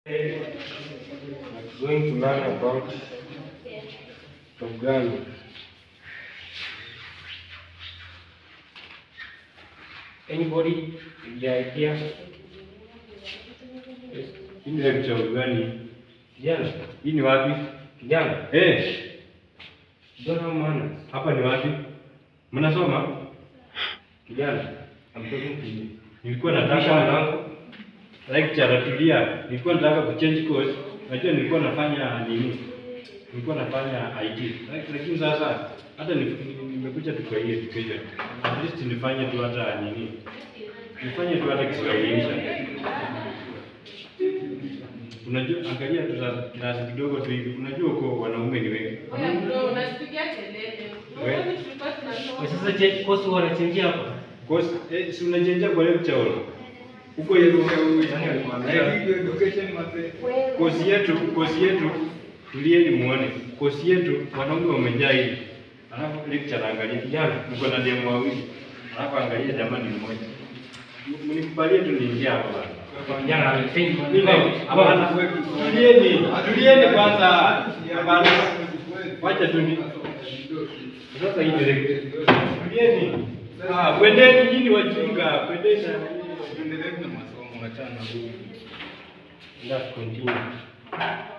I'm going to learn about programming. Anybody with the idea? Yes. Hii ni lecture gani? Kijana, Hii ni wapi? kijana, Eh, don't have manners. hapa ni wapi? Mnasoma? Kijana, I'm talking to you. Nilikuwa Kisha nataka mlango. lecture tulia. Nilikuwa nataka kuchange course. Najua nilikuwa nafanya nini? Nilikuwa nafanya IT. Lak- Lakini sasa hata ni- ni- nimekuja tu kwa hii education. At least nifanye tu hata nini? Nifanye tu hata Kiswahili. Unajua, angalia tu sasa kiasi kidogo tu hivi. Unajua uko wanaume ni wengi. Oya bro, unasipigia kelele. We. Unaona tulikuwa tunasoma. Kwa sasa je, kosi wanachangia hapa? Course eh, si unajenja kwa lecture hall. Huko hivyo kosi yetu kosi yetu tulieni muone kosi yetu wanaume wamejaa hivi alafu lecture angalia Kijana. mko na demo wawili alafu angalia jamani mmoja mnikubalie tu niingia hapa bana Kijana, I think Mimi- hapana tulieni tulieni kwanza hapana wacha tu ni sasa hii direct tulieni ah kwendeni nyinyi wajinga kwendeni let's continue.